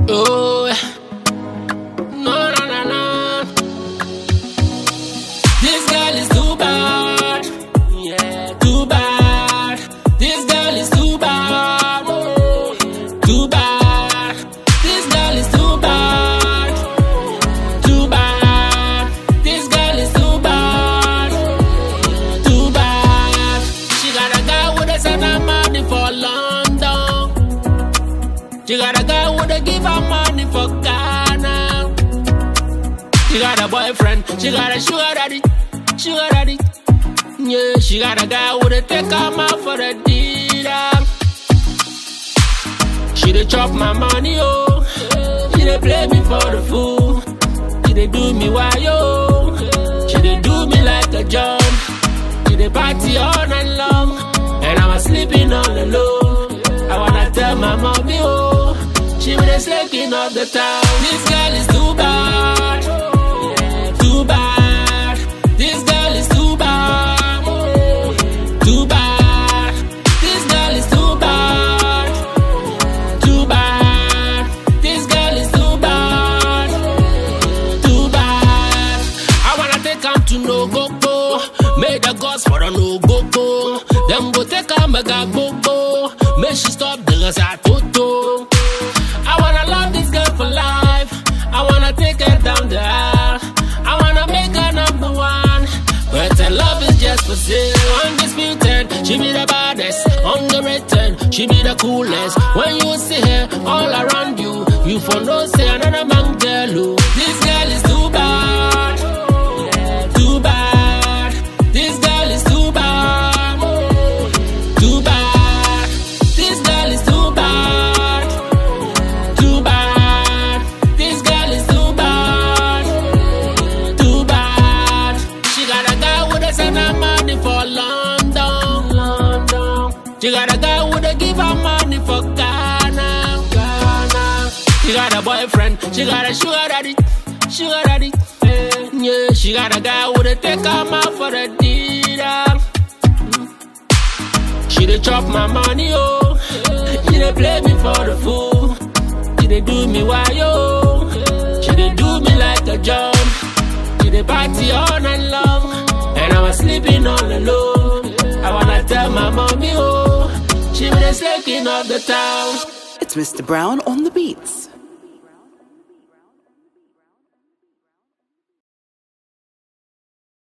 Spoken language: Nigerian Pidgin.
Oh, no, no, no, no. This girl is too bad. Yeah, too bad. This girl is too bad. Oh, too bad. This girl is too bad. Too bad. This girl is too bad. Too bad. She got a guy with a son of money for London. She got a guy with a give her money for Ghana. She got a boyfriend, she got a sugar daddy, sugar daddy. Yeah, she got a guy with a take her out for the dinner. She dey chop my money, oh. She dey play me for the fool. She dey do me why, yo. She dey do me like a jump. She dey party all night long, and I'm sleeping all alone. I wanna tell my mommy, oh, she be the slaking of the town. This girl is too bad, too bad. This girl is too bad, too bad. This girl is too bad, too bad. This girl is too bad, too bad. I wanna take am to no go go. Make the gods for the no go go. Them go take her mega go go. Make she stop the toto. I wanna love this girl for life. I wanna take her down the aisle. I wanna make her number one. But her love is just for sale. Undisputed, she be the baddest. Underrated, she be the coolest. When you see her all around you, you for no say another man tell you. This girl is too bad. Too bad. This girl is too bad. Too bad. This girl is too bad. Too bad. This girl is too bad. Too bad. She got a guy with a son of money for London. London. She got a guy with a give her money for Ghana. Ghana. She got a boyfriend. She got a sugar daddy. Sugar daddy. Yeah, she got a guy with a take her out for the dinner. She dey chop my money, oh. She dey play me for the fool. She dey do me why, yo. She dey do me like a jump. She dey party all night long, and I'm sleeping all alone. I wanna tell my mommy, oh. She be the slaking of the town. It's Mr. Brown on the beats.